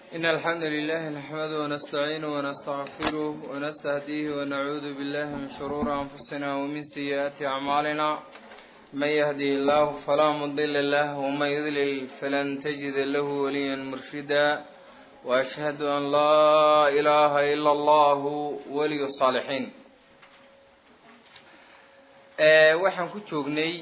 إن الحمد لله نحمده ونستعينه ونستغفره ونستهديه ونعوذ بالله من شرور أنفسنا ومن سيئات أعمالنا من يهدي الله فلا مضل له ومن يضلل فلن تجد له وليا مرشدا وأشهد أن لا إله إلا الله ولي الصالحين waxaan ku joognay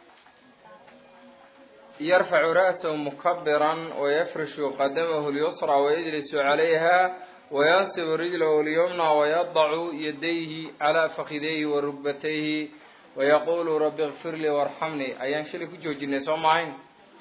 yarfacu ra'sahu mukabiran wayafrishu qadamahu lyusra wayajlisu calayha wayansibu rijlahu lyumna wayadacu yadayhi calaa fakidayhi wa rugbatayhi wayaqulu rabi kfir lii warxamnii ayaan shalay ku joojinay soo maahayn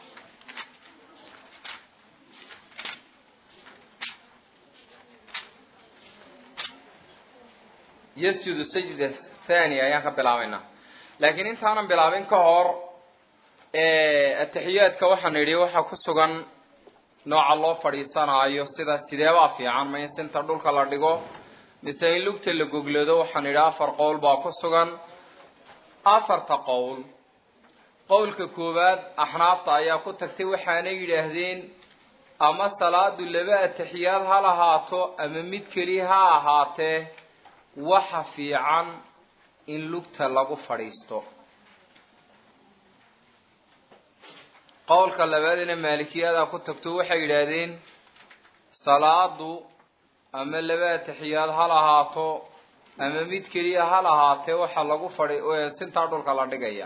yasjudu sajda thani ayaan ka bilaabaynaa laakiin intaanan bilaabin ka hor atixiyaadka waxaan idhi waxaa ku sugan nooca loo fadhiisanaayo sida sideebaa fiican ma in sinta dhulka la dhigo mise in lugta la goglado waxaan idhi afar qowl baa ku sugan afarta qowl qowlka koowaad axnaafta ayaa ku tagtay waxaanay yidhaahdeen ama salaadu laba atixiyaad ha lahaato ama mid keliya ha ahaatee waxa fiican in lugta lagu fadhiisto qowlka labaadina maalikiyada ku tagto waxay yidhaahdeen salaadu ama laba atixiyaad ha lahaato ama mid keliya ha lahaatee waxa lagu fadhi sintaa dhulka la dhigaya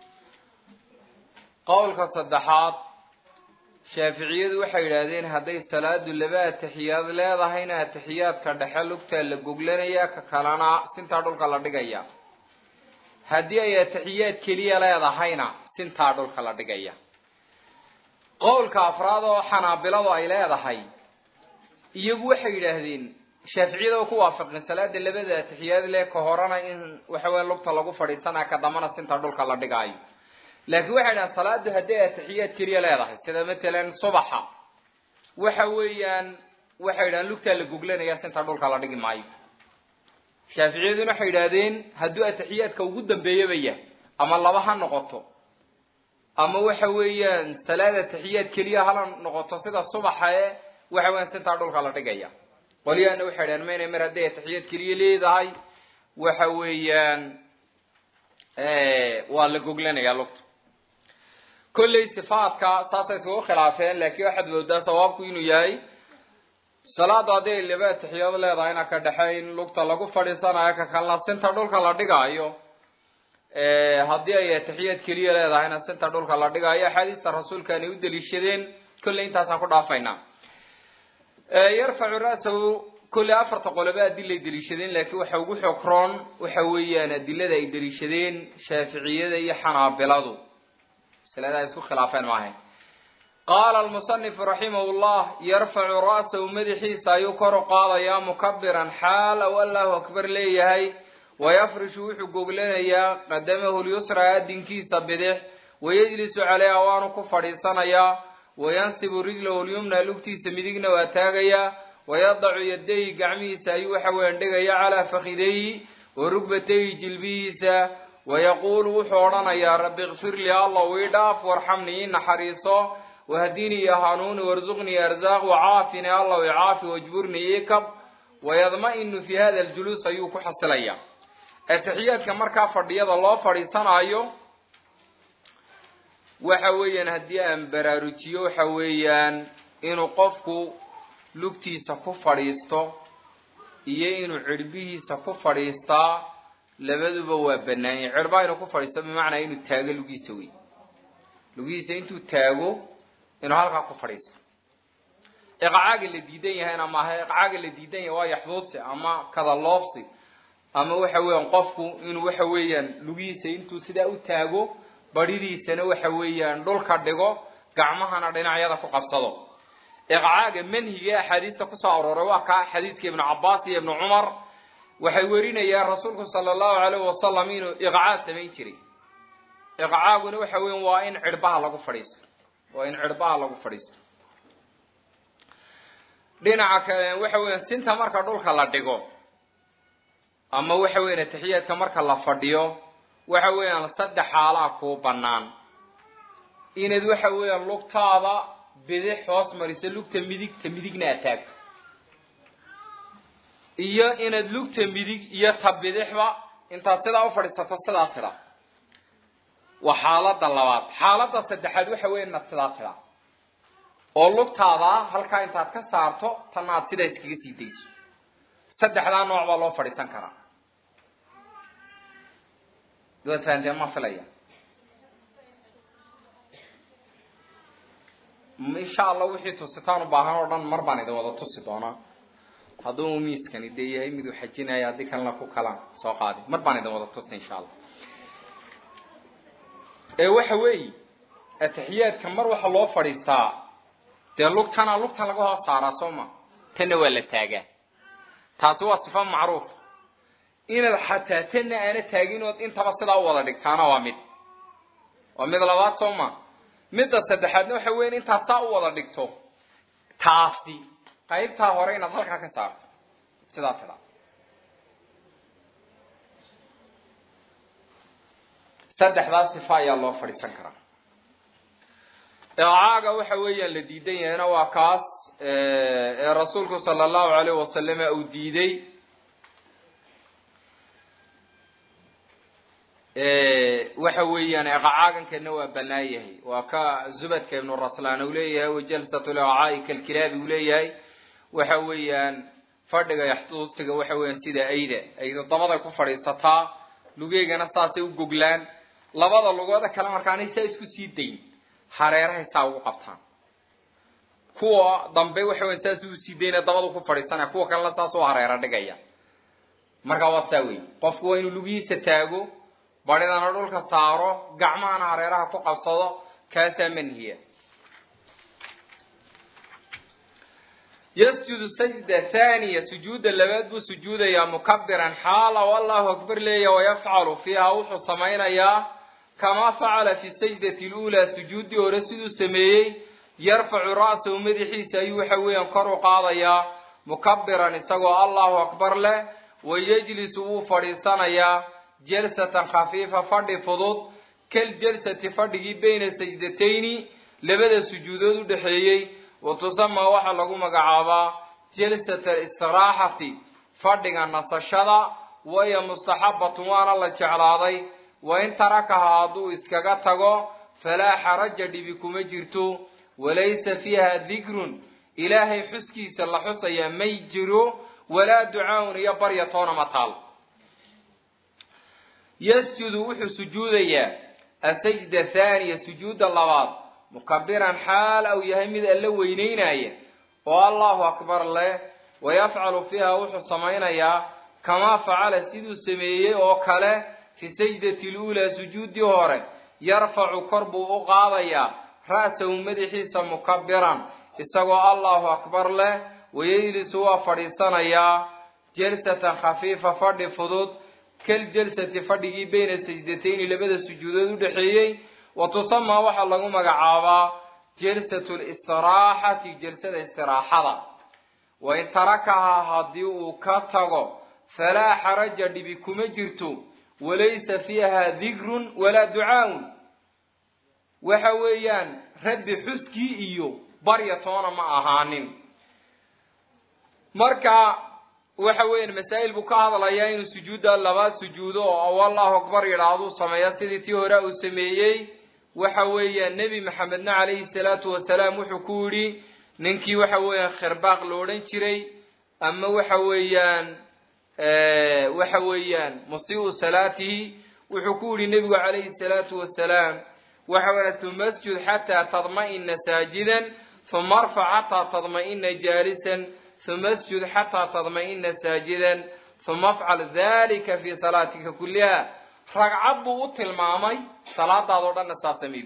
qowlka saddexaad shaaficiyadu waxay yidhaahdeen hadday salaadu laba atixiyaad leedahayna atixiyaadka dhexe lugtaa la goglanaya ka kalena sintaa dhulka la dhigaya haddii ay atixiyaad keliya leedahayna sintaa dhulka la dhigaya qowlka afraad oo xanaabiladu ay leedahay iyagu waxay yidhaahdeen shaaficiyada oo ku waafaqeen salaada labada atixiyaad leh ka horena in waxa weya lugta lagu fadhiisanaya ka dambana sinta dhulka la dhigaayo laakiin waxay dhahaan salaadu hadday atixiyaad keliya leedahay sida matalan subaxa waxa weeyaan waxay yidhahaan lugtaa la goglanaya sinta dhulka la dhigi maayo shaaficiyaduna waxay yidhaahdeen hadduu atixiyaadka ugu dambeeyaba yahay ama laba ha noqoto ama waxa weeyaan salaad atixiyaad keliya hala noqoto sida subaxa e waxa weeyaan sintaa dhulka la dhigaya qolyahana waxay dhahaan maynay mar hadday atixiyaad keliya leedahay waxa weeyaan waa la goglanaya lugta kolley sifaadka saasay isugu khilaafeen laakiin waxaad moodaa sawaabku inuu yahay salaadu hadday laba atixiyaad leedahayna ka dhexayn lugta lagu fadhiisanayo ka kalena sinta dhulka la dhigaayo haddii ay atixiyaad keliya leedahayna sinta dhulka la dhigaayo axaadiista rasuulkaanay u daliishadeen kolley intaasaan ku dhaafaynaa yarfacu ra'sahu kolley afarta qoloba adilay daliishadeen laakiin waxa ugu xogroon waxa weeyaan adilada ay daliishadeen shaaficiyada iyo xanaabiladu masalada ay isku khilaafeen maahayn qaala almusanifu raximah llah yarfacu ra'sahu madaxiisa ayuu kor u qaadayaa mukabiran xaal aw allahu akbar leeyahay wayafrishu wuxuu goglanayaa qadamahu lyusra adinkiisa bidix wayajlisu caleyha waanu ku fadhiisanayaa wayansibu rijlahu lyumna lugtiisa midigna waa taagayaa wayadacu yadayhi gacmihiisa ayuu waxa weyan dhigaya calaa fakidayhi wa rugbatayhi jilbihiisa wayaquulu wuxuu odhanayaa rabbi kfir lii allah ii dhaaf warxamnii ii naxariiso wahdinii iyo hanuuni warzuqnii arzaaq wacaafini allah icaafi wajburnii ii kab wayadma-inu fi hada aljuluus ayuu ku xasilayaa atixiyaadka markaa fadhiyada loo fadhiisanaayo waxa weeyaan haddii aan baraarujiyo waxa weeyaan inuu qofku lugtiisa ku fadhiisto iyo inuu cirbihiisa ku fadhiistaa labaduba waa banaanyay cirbaha inuu ku fadhiisto bimacnaa inuu taago lugiisa wey lugihiisa intuu taago inuu halkaa ku fadhiisto iqcaaga la diidan yahayna maaha iqcaaga la diidan yahay waa yaxduudsi ama kadaloobsi ama waxa weeyaan qofku inuu waxa weeyaan lugihiisa intuu sidaa u taago baridiisana waxa weeyaan dhulka dhigo gacmahana dhinacyada ku qabsado iqcaaga manhiga axaadiista kusoo arooray waa kaa xadiiska ibnu cabaas iyo ibnu cumar waxay werinayaan rasuulku sala allahu alayhi wasalam inuu iqcaag samayn jiray iqcaaguna waxa weyan waa in cirbaha lagu fadhiisto waa in cirbaha lagu fadhiisto dhinaca kale waxa weeyaan sinta marka dhulka la dhigo ama waxa weyan atixiyaadka marka la fadhiyo waxa weeyaan saddex xaalaa kuu bannaan inaad waxa weeyaan lugtaada bidix hoos mariso lugta midigta midigna aad taagto iyo inaad lugta midig iyo ta bidixba intaad sidaa u fadhiisato sidaa tidha waa xaaladda labaad xaaladda saddexaad waxa weya inaad sidaa tidha oo lugtaada halkaa intaad ka saarto tanna aad sidaa iskaga sii dayso saddexdaa nooc baa loo fadhiisan karaa waad fahanteen ma filaya insha allah wixii tusitaan u baahan oo dhan mar baan idin wada tusi doonaa hadduu miiskani dee yahay miduu xajinaya haddii kalena ku kalaan soo qaadi mar baan idin wada tusi insha allah ee waxa weeye atixiyaadka mar waxa loo fadhiistaa dee lugtana lugtan laga hoos saaraa soo ma tanna waa la taagaa taasi waa sifa macruufa inaad xataa tanna aana taagin ood intaba sidaa u wada dhigtaana waa mid waa mid labaad soo ma midda saddexaadna waxa weya intaad saa u wada dhigto taasi qaybtaa hore inaad halkaa ka saarto sidaa tidha saddexdaa sifa ayaa loo fadhiisan karaa eecaaga waxa weeyaan la diidan yahayna waa kaas ee rasuulku sala allahu alayh wasalama uu diiday waxa weeyaan eqacaagankeedna waa banaan yahay waa ka zubadka ibnu raslaan uu leeyahay wajalsat lecaai kalkilaabi uu leeyahay waxa weeyaan fadhiga yaxtuusiga waxa weeyaan sida ayda ayda dabaday ku fadhiisataa lugeegana saasay u goglaan labada lugooda kale markaanay saa isku sii dayn hareerahay saa ugu qabtaan kuwa dambe waxa weyan saas u sii dayna dabadu ku fadhiisanaya kuwa kalena saas u hareero dhigaya marka waa saa wey qofku waa inuu lugihiisa taago badhidana dhulka saaro gacmahana hareeraha ku qabsado kaasaa manhiya yasjudu sajda thaniya sujuudda labaad buu sujuudayaa mukabiran xaala o allahu akbar leeya wayafcalu fiiha wuxuu samaynayaa kamaa facala fi sajdati luulaa sujuuddii hore siduu sameeyey yarfacu ra'sahu madaxiisa ayuu waxa weeyaan kor u qaadayaa mukabiran isagoo allahu akbar leh wayajlisu wuu fadhiisanayaa jalsatan khafiifa fadhi fudud kal jalsati fadhigii bayna sajdatayni labada sujuudood u dhexeeyey wa tusamaa waxaa lagu magacaabaa jalsat alistiraaxati fadhiga nasashada waya mustaxabatun waana la jeclaaday wain tarakaha hadduu iskaga tago falaa xaraja dhibi kuma jirto walaysa fiiha dikrun ilaahay xuskiisa la xusayaa may jiro walaa ducaaun iyo barya toona ma taal yasjudu wuxuu sujuudayaa asajda thaaniya sujuudda labaad mukabiran xaal au yahay mid alla weyneynaya oo allahu akbar leh wayafcalu fiiha wuxuu samaynayaa kamaa facala siduu sameeyey oo kale fi sajdati luulaa sujuuddii hore yarfacu kor buu u qaadayaa ra'sahu madaxiisa mukabiran isagoo allahu akbar leh wayajlisu waa fadhiisanayaa jalsatan khafiifa fadhi fudud kal jalsati fadhigii bayna sajdatayni labada sujuudood u dhexeeyey wa tusamaa waxaa lagu magacaabaa jalsatu listiraaxati jalsada istiraaxada wain tarakahaa haddii uu ka tago falaa xaraja dhibi kuma jirto walaysa fiiha dikrun walaa ducaaun waxa weeyaan rabbi xuskii iyo barya toona ma ahaanin marka waxa weeyaan masaa'il buu ka hadlayaa inuu sujuudda laba sujuudo oo allahu akbar yidhaahdu sameeya sidii tii hore uu sameeyey waxa weeyaan nebi maxamedna calayhi salaatu wasalaam wuxuu ku yidhi ninkii waxa weeyaan khirbaaq lo odhan jiray ama waxa weeyaan waxa weeyaan musii'u salaatihi wuxuu ku yidhi nebigu calayhi salaatu wasalaam waxa weeyaan uma asjud xataa tadma'ina saajidan uma arfac xataa tadma'ina jaalisan uma asjud xataa tadma'ina saajidan uma afcal dalika fi salaatika kulliha ragcad buu u tilmaamay salaadaadoo dhanna saa samey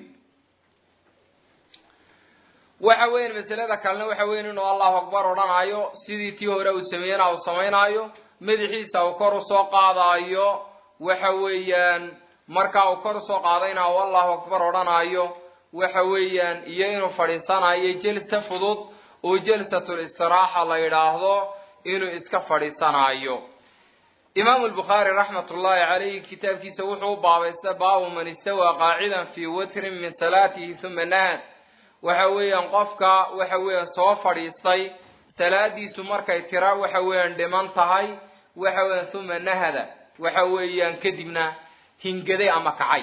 waxa weeyaan masalada kalena waxa weyan inuu allahu akbar odhanaayo sidii tii hore uu sameeyena uu samaynaayo madaxiisa uu kor usoo qaadaayo waxa weeyaan markaa uu kor usoo qaadayna uu allahu akbar odhanaayo waxa weeyaan iyo inuu fadhiisanayo jelsa fudud oo jalsatul istiraaxa la yidhaahdo inuu iska fadhiisanaayo imaamu lbukhaari raxmat ullaahi calayhi kitaabkiisa wuxuu u baabaysta baabu man istawaa qaacidan fii watrin min salaatihi uma nahad waxa weeyaan qofka waxa weeyaan soo fadhiistay salaadiisu markay tira waxa weeyaan dhiman tahay waxa weeyaan uma nahada waxa weeyaan kadibna hingaday ama kacay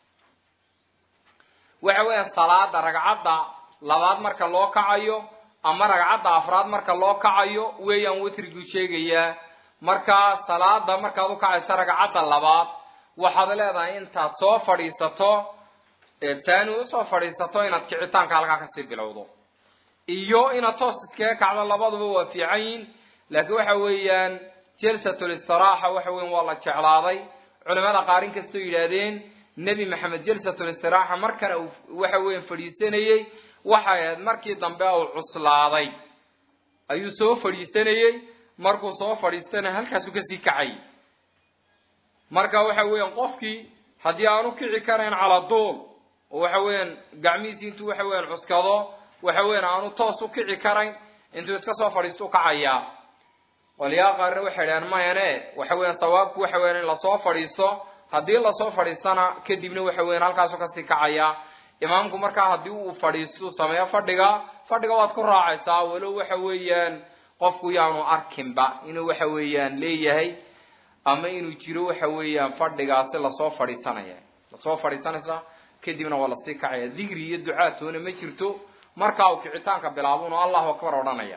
waxa weeyaan salaada ragcadda labaad marka loo kacayo ama ragcadda afraad marka loo kacayo weeyaan witriguu sheegayaa markaa salaada markaad u kacayso ragcadda labaad waxaad leedahay intaad soo fadhiisato taani usoo fadhiisato inaad kicitaanka halkaa kasii bilowdo iyo inaad toos iskaga kacdo labaduba waa fiican yihin laakiin waxa weeyaan jalsatul istiraaxa waxa weyan waa la jeclaaday culimada qaar in kastoo yidhaahdeen nebi maxamed jalsatul istiraaxa markana uu waxa weyan fadhiisanayey waxay ahayd markii dambe uu cuslaaday ayuu soo fadhiisanayey markuu soo fadhiistana halkaasuu kasii kacay marka waxa weeyaan qofkii haddii aanu kici karayn calaa duul oo waxa weeyaan gacmihiisi intuu waxa weeyaan cuskado waxa weeyaan aanu toos u kici karayn intuu iska soo fadhiisto u kacayaa qolyaha qaarna waxay idhahaan mayane waxa weeyaan sawaabku waxa weeyaan in lasoo fadhiisto haddii lasoo fadhiistana kadibna waxa weeyaan halkaasu kasii kacaya imaamku markaa haddii uu fadhiisto sameeyo fadhiga fadhiga waad ku raacaysaa walow waxa weeyaan qofku yaanu arkinba inuu waxa weeyaan leeyahay ama inuu jiro waxa weeyaan fadhigaasi lasoo fadhiisanaya lasoo fadhiisanaysa kadibna waa lasii kacaya digri iyo ducaatoona ma jirto markaa uu kicitaanka bilaabun oo allahu akbar odhanaya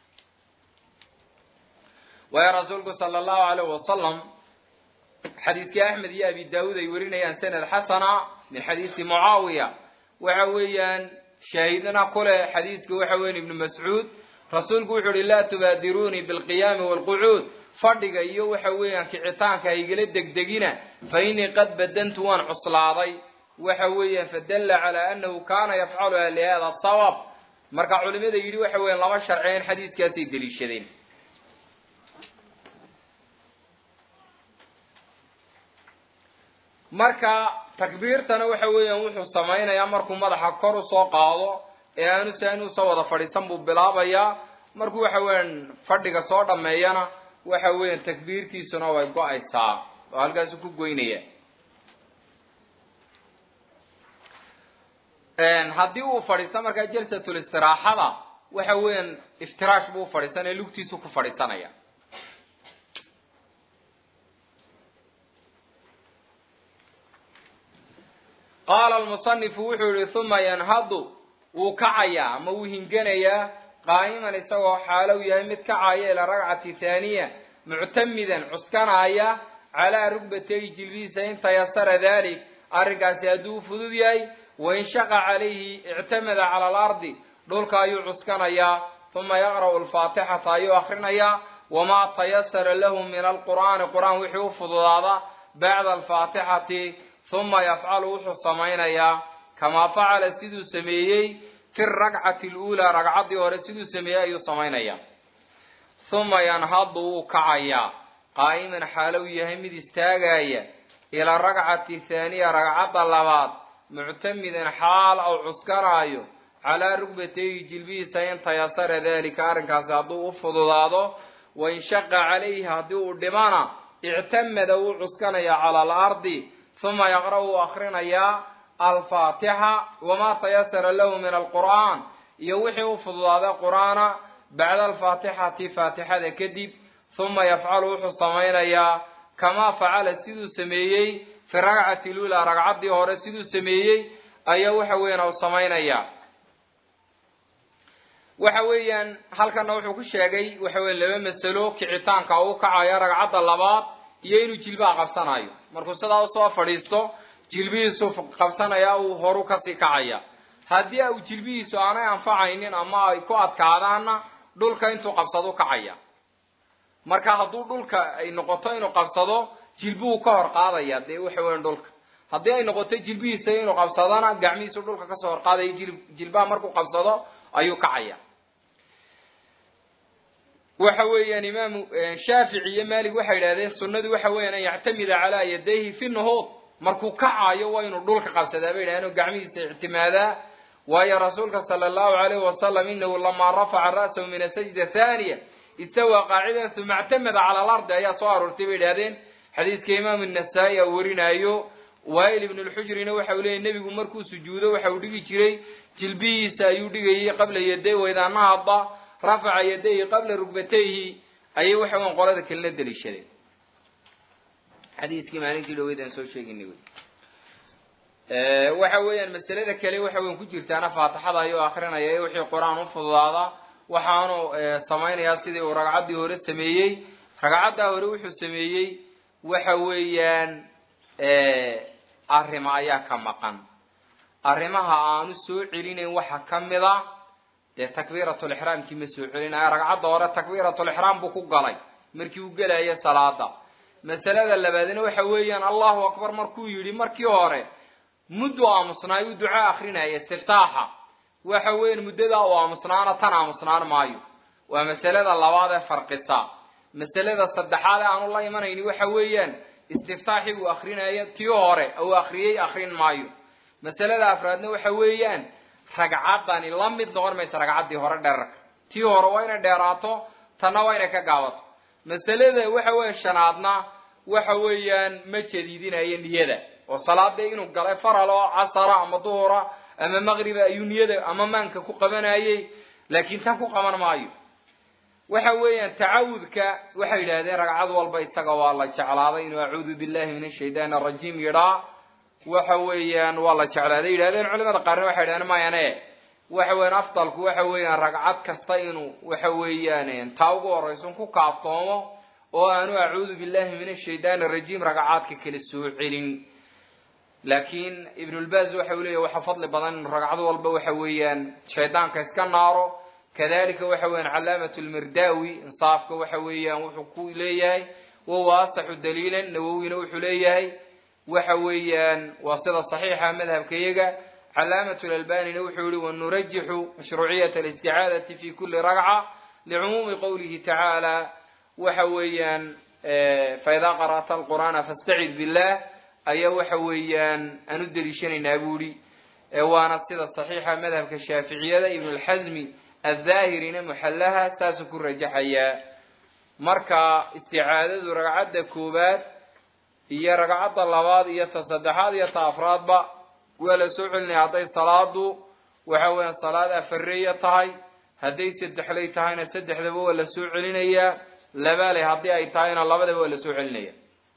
waayo rasuulku sala allahu alayh wasalam xadiiskii axmed iyo abi daawuud ay warinayaan sanad xasana min xadiisi mucaawiya waxa weeyaan shaahidna kule xadiiska waxa weyan ibnu mascuud rasuulku wuxuu uhi laa tubaadiruunii bilqiyaami waalqucuud fadhiga iyo waxa weeyaan kicitaanka haygala degdegina fa innii qad badantu waan cuslaaday waxa weeyaan fadalla calaa annahu kaana yafcaluha lihada sabab marka culimada yidhi waxa weeyaan laba sharceen xadiiskaasay deliishadeen marka takbiirtana waxa weeyaan wuxuu samaynayaa markuu madaxa kor usoo qaado ee aanu saani usoo wada fadhiisan buu bilaabayaa markuu waxa weeyaan fadhiga soo dhameeyana waxa weeyaan takbiirtiisuna way go-aysaa oo halkaasu ku goynaya haddii uu fadhiisto markaa jalsatul istiraaxada waxa weeyaan iftiraash buu fadhiisanaya lugtiisu ku fadhiisanaya qaala almusanifu wuxuu yihi uma yanhadu wuu kacayaa ama wuu hinganayaa qaa'iman isagoo xaalow yahay mid kacaya ila ragcati thaaniya muctamidan cuskanaaya calaa rugbatayhi jilbihiisa in tayasara dalik arrinkaasi hadduu u fudud yahay wain shaqa calayhi ictamada cala alardi dhulka ayuu cuskanayaa uma yaqra'u alfaatixata ayuu akrinayaa wamaa tayasara lahu min alqur'aani qur-aan wixii u fududaada bacda alfaatixati uma yafcalu wuxuu samaynayaa kamaa facala siduu sameeyey fi rakcati luulaa ragcaddii hore siduu sameeyey ayuu samaynayaa uma yanhadu wuu kacayaa qaa'iman xaalow yahay mid istaagaya ilaa rakcati thaaniya ragcadda labaad muctamidan xaal aw cuskanaayo calaa rugbatayhi jilbihiisa in tayasara dalika arrinkaasi hadduu u fududaado wain shaqa calayhi haddii uu dhimana ictamada wuu cuskanayaa cala alardi uma yaqra' wuu akrinayaa alfaatixa wamaa tayasara lahu min alqur'aan iyo wixii u fududaaday qur'aana bacda alfaatixati faatixada kadib uma yafcalu wuxuu samaynayaa kamaa facala siduu sameeyey fi ragcati lula ragcaddii hore siduu sameeyey ayaa waxa weeyaan u samaynayaa waxa weeyaan halkana wuxuu ku sheegay waxa weyan laba masalo kicitaanka uu kacayo ragcadda labaad iyo inuu jilbaha qabsanayo markuu sidaa usoo fadhiisto jilbihiisu qabsanaya uu horu kasii kacaya haddii uu jilbihiisu aanay anfacaynin ama ay ku adkaadaanna dhulka intuu qabsado kacaya marka hadduu dhulka ay noqoto inuu qabsado jilbuhu ka hor qaadaya dee waxa weyan dhulka haddii ay noqoto jilbihiisa inuu qabsadona gacmihiisu dhulka kasoo hor qaadaya jilbaha markuu qabsado ayuu kacaya waxa weeyaan imaamu shaafici iyo malik waxay yidhahdeen sunnadu waxa weeyaan an yactamida calaa yadayhi fi nuhuud markuu kacaayo waa inuu dhulka qabsadaa bay yidhahdeen oo gacmihiisa ictimaadaa waayo rasuulka sala allahu alayhi wasalam inahu lamaa rafaca ra'sahu min asajda thaniya istawaa qaacidan uma ictamada cala alardi ayaa soo aroortay bay yidhahdeen xadiiska imaamu nasaa-i a warinaayo wail ibn lxujrina waxa uu leeyay nebigu markuu sujuudo waxa uu dhigi jiray jilbihiisa ayuu dhigayay qabla yaday waydaanahaba rafaca yadayhi qabla rugbatayhi ayay waxa weyan qolada kalena daliishadeen xadiiskii maalintii dhaweyd aan soo sheeginay wey waxa weeyaan masalada kale waxa weyan ku jirtaana faatixada ayuu akrinaya ee wixii qur-aan u fududaada waxaanu samaynayaa sidii uu ragcaddii hore sameeyey ragcaddaa hore wuxuu sameeyey waxa weeyaan arrimo ayaa ka maqan arrimaha aanu soo celinayn waxa ka mid a dee takbiiratulixraamkii ma soo celinaya ragcadda hore takbiiratulixraam buu ku galay markii uu gelaya salaada masalada labaadna waxa weeyaan allahu akbar markuu yidhi markii hore muddu aamusnaay uu duco akrinaya istiftaaxa waxa weeyaan muddadaa uu aamusnaana tan aamusnaan maayo waa masalada labaad ee farqisa masalada saddexaad ee aanu la imanayni waxa weeyaan istiftaaxii uu akrinaya tii hore uu akriyey akrin maayo masalada afraadna waxa weeyaan ragcaddani la mid noqon maysa ragcaddii hore dherarka tii hore waa inay dheeraato tanna waa inay ka gaabato masalada waxa weya shanaadna waxa weeyaan ma jadiidinayo niyada oo salaada inuu galay faral oo casara ama duhura ama maqriba ayuu niyada ama maanka ku qabanayey laakiin tan ku qaban maayo waxa weeyaan tacawudka waxay yidhahdeen ragcad walba isaga waa la jeclaaday inuu acuudu billahi min ashaytaan arajiim yidhaa waxa weeyaan waa la jeclaaday yidhahdeen culimada qaarna waxay yidhahdeen mayane waxa weeyaan afdalku waxa weeyaan ragcad kasta inuu waxa weeyaan taa ugu horaysun ku kaaftoomo oo aanu acuudu billahi min ashaytaan arajiim ragcaadka kala soo celin laakiin ibnulbaz waxa uu leeyahy waxa fadli badan inu ragcad walba waxa weeyaan shaydaanka iska naaro kadalika waxa weeyaan calaamat lmirdawi insaafka waxa weeyaan wuxuu ku leeyahay wahuwa asaxu daliilan nawowina wuxuu leeyahay waxa weeyaan waa sida saxiixa madhabka iyaga calaamat lalbanina wuxuu yihi wanurajixu mashruuciyat alisticaadati fi kuli ragca licumuumi qowlihi tacaala waxa weeyaan faidaa qara'ta alqur'aana fastacid billah ayaa waxa weeyaan aan u deliishanaynaa buu ihi waana sida saxiixa madhabka shaaficiyada ibn lxasmi adhaahirina muxallaha saasuu ku rajaxayaa marka isticaadadu ragcadda koowaad iyo ragcadda labaad iyo ta saddexaad iyo ta afraadba waa la soo celinaya hadday salaadu waxa weeyaan salaad afareeya tahay hadday saddexlay tahayna saddexdaba waa la soo celinayaa labaaley haddii ay tahayna labadaba waa la soo celinaya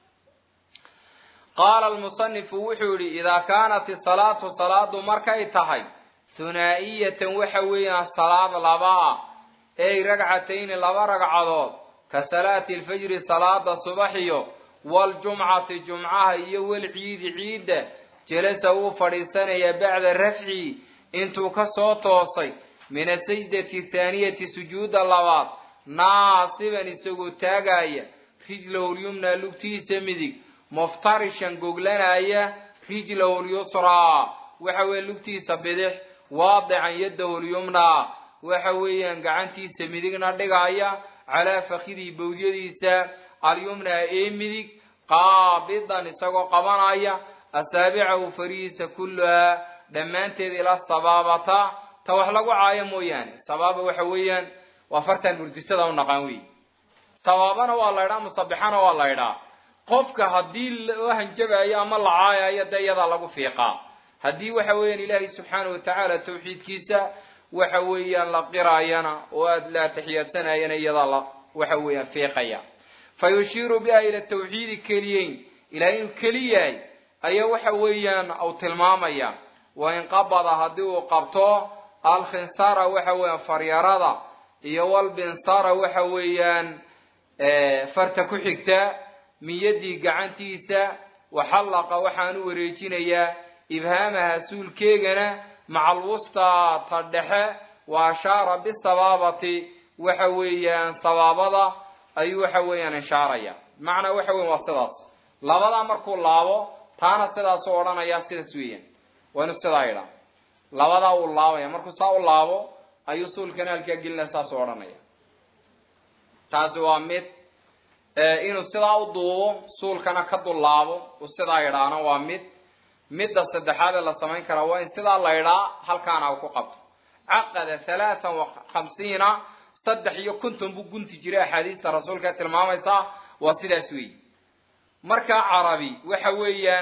qaala almusanifu wuxuu yihi idaa kaanat isalaatu salaadu markay tahay hunaa'iyatan waxa weeyaan salaad laba ah ey ragcatayni laba ragcadood ka salaati alfajri salaada subaxiyo waljumcati jumcaha iyo walciidi ciidda jelasa wuu fadhiisanayaa bacda rafci intuu ka soo toosay min asajdati thaaniyati sujuudda labaad naasiban isagoo taagaya rijlahu lyumna lugtiisa midig muftarishan goglanaya rijlahu lyusraa waxa weeye lugtiisa bidix waadican yadahu lyumnaa waxa weeyaan gacantiisa midigna dhigaya calaa fakidii bawdyadiisa alyumnaa ee midig qaabidan isagoo qabanaya asaabicahu farihiisa kulluhaa dhammaanteed ila sabaabata ta wax lagu caayo mooyaane sabaaba waxa weeyaan waa fartan murdisada u naqaan wey sabaabana waa la ydhaa musabixana waa la ydhaa qofka haddii loo hanjabayo ama la caayayo dee iyadaa lagu fiiqaa haddii waxa weeyaan ilaahay subxaanahu watacaala tawxiidkiisa waxa weeyaan la qiraayana oo aada la taxiyaadsanayana iyadaa la waxa weeyaan fiiqaya fa yushiiru biha ila tawxiidi keliyeyn ilahay inuu keli yahay ayaa waxa weeyaan uu tilmaamaya wa in qabada haddii uu qabto alkhinsara waxa weeyaan faryarada iyo walbinsara waxa weeyaan farta ku xigta miyadii gacantiisa waxallaqa waxaan u wareejinayaa ibhaamaha suulkeegana maca alwustaa ta dhexe wa ashaara bisabaabati waxa weeyaan sabaabada ayuu waxa weeyaan ishaaraya macnaa waxa weyan waa sidaas labadaa markuu laabo taana sidaasuu odhanayaa sidaas weeyaan waa inu sidaa idhaa labadaa uu laabaya markuu saa u laabo ayuu suulkana halkaa gelinaya saasuu odhanaya taasi waa mid inuu sidaa u duubo suulkana ka dullaabo uu sidaa idhaana waa mid midda saddexaadee la samayn karaa waa in sidaa la idhaa halkaana uu ku qabto caqada halaatan wa khamsiina saddex iyo konton buu gunti jiray axaadiista rasuulka tilmaamaysaa waa sidaas weeyi markaa carabi waxa weeyaan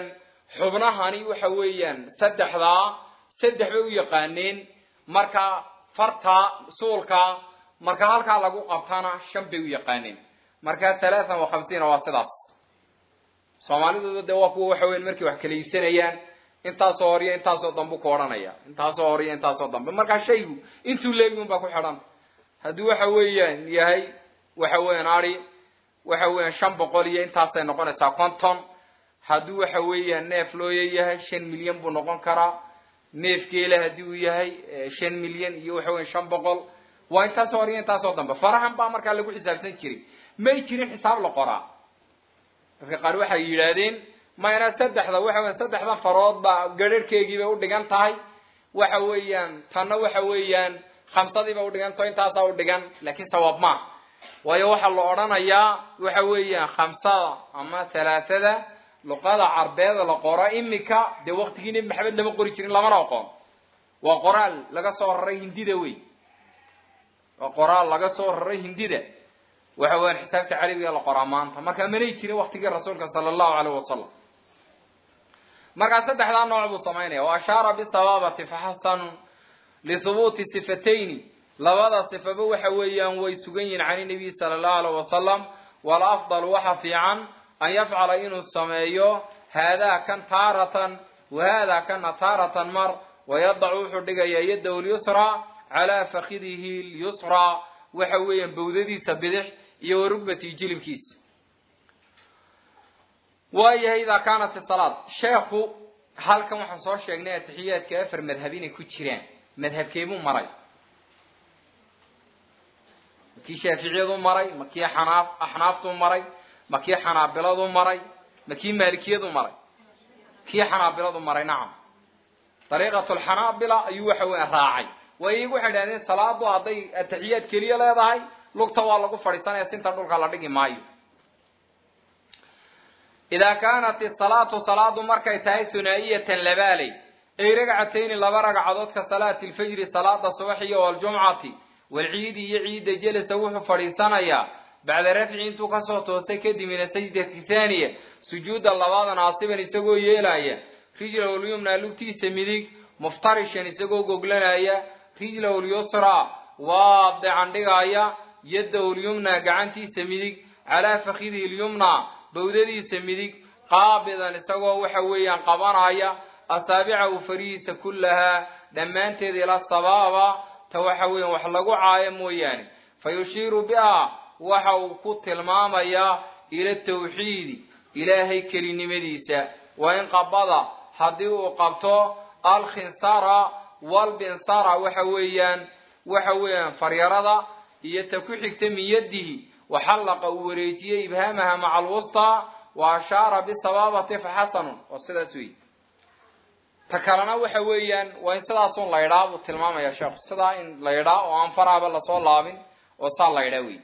xubnahani waxa weeyaan saddexdaa saddex bay u yaqaaneen marka farta suulka marka halkaa lagu qabtana shan bay u yaqaaneen marka halaatan wa khamsiina waa sidaas soomaalidooda dee waa kuwa waxa weyan markay wax kala iibsanayaan intaasoo horiyo intaasoo dambe ku odhanaya intaasoo horiyo intaasoo dambe markaa shaygu intuu leegi un baa ku xidhan haddii waxa weeyaan yahay waxa weeyaan ari waxa weeyaan shan boqol iyo intaasay noqonaysaa conton haddii waxa weeyaan neef looya yahay shan milyan buu noqon karaa neef geela haddii uu yahay shan milyan iyo waxa weyan shan boqol waa intaasoo horiyo intaasoo dambe farahan baa markaa lagu xisaabsan jiray may jirin xisaab la qoraa dadka qaar waxay yidhaahdeen mayna saddexda waxa weyan saddexda farood baa garharhkeygii bay udhigan tahay waxa weeyaan tanna waxa weeyaan khamsadii bay udhigantaho intaasaa udhigan laakiin sawaab maa waayo waxaa la odhanayaa waxa weeyaan khamsada ama halaathada luqada carbeeda la qoro imika dee waktigii nebi maxamed lama qori jirin lamana aqoon waa qoraal laga soo raray hindida wey waa qoraal laga soo raray hindida waxa weyan xisaabta carabiga la qoraa maanta marka manay jirin waktigii rasuulka sala allahu aleyh wasalam markaa saddexdaa nooc buu samaynaya wa ashaara bisabaabati faxasanu lihubuuti sifatayni labada sifaba waxa weeyaan way sugan yihin can nabiy sala allahu aleyh wasalam walafdal waxa fiican an yafcala inuu sameeyo haadaa kan taaratan wa haadaa kana taaratan mar wayadacu wuxuu dhigayaa yadahu lyusraa calaa fakidihi lyusraa waxa weeyaan bawdadiisa bidix iyo warugbatii jilibkiisa waayahay idaa kaanat isalaad sheekhu halkan waxaan soo sheegnay atixiyaadka afar madhab inay ku jiraan madhabkeebuu maray makii shaaficiyadu maray makii xanaaf axnaaftu maray makii xanaabiladu maray makii maalikiyadu maray kii xanaabiladu maray nacam dariiqat lxanaabila ayuu waxa weya raacay waa iyagu waxay idhahdeen salaadu hadday atixiyaad keliya leedahay lugta waa lagu fadhiisanaya sinta dhulka la dhigi maayo idaa kaanat isalaatu salaadu markay tahay hunaa'iyatan labaaley ay ragcatayni laba ragcadood ka salaati lfajri salaada subax iyo waljumcati walciidi iyo ciidda jelasa wuxuu fadhiisanayaa bacda rafci intuu kasoo toosay kadib min asajdati thaaniya sujuuda labaada naasiban isagoo yeelaya rijlahu lyumna lugtiisa midig muftarishan isagoo goglanaya rijlahu lyusraa waadican dhigaya yadahu lyumna gacantiisa midig calaa fakidihi lyumna bawdadiisa midig qaabidan isagoo waxa weeyaan qabanaya asaabicahu farihiisa kullahaa dhammaanteed ila sabaaba ta waxa weeyaan wax lagu caayo mooyaane fa yushiiru biha waxa uu ku tilmaamayaa ila tawxiidi ilaahay kelinimadiisa wa in qabada haddii uu qabto alkhinsara walbinsara waxa weeyaan waxa weeyaan faryarada iyo ta ku xigta min yadihi waxallaqa uu wareejiyey ibhaamaha maca alwustaa wa ashaara bisabaabati faxasanun waa sidaas wey ta kalena waxa weeyaan waa in sidaasun laydhaa buu tilmaamaya sheekhu sidaa in laydhaa oo aan faraaba lasoo laabin oo saa laydhaa wey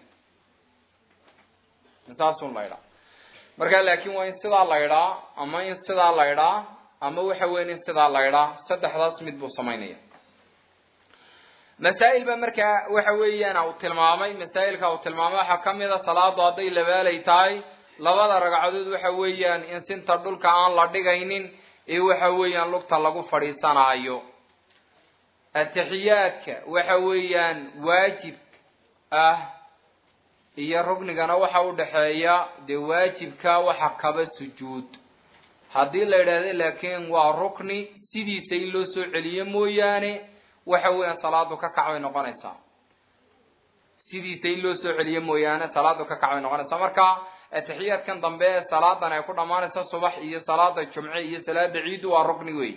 saasun laydhaa marka laakin waa in sidaa laydhaa ama in sidaa laydhaa ama waxa weyan in sidaa laydhaa saddexdaas mid buu samaynaya masaa'il ba markaa waxa weeyaan uu tilmaamay masaa'ilka uu tilmaamay waxaa ka mid a salaadu hadday labaalay tahay labada ragcadood waxa weeyaan in sinta dhulka aan la dhigaynin ee waxa weeyaan lugta lagu fadhiisanaayo atixiyaadka waxa weeyaan waajib ah iyo rugnigana waxa u dhexeeya dee waajibka waxa kaba sujuud haddii la yidhaahdo laakiin waa rukni sidiisa in loo soo celiyo mooyaane waxa weeyaan salaadu ka kac bay noqonaysaa sidiisa in loo soo celiyo mooyaane salaadu ka kac bay noqonaysaa marka atixiyaadkan dambe ee salaadan ay ku dhammaanaysa subax iyo salaada jumce iyo salaada ciidu waa rukni wey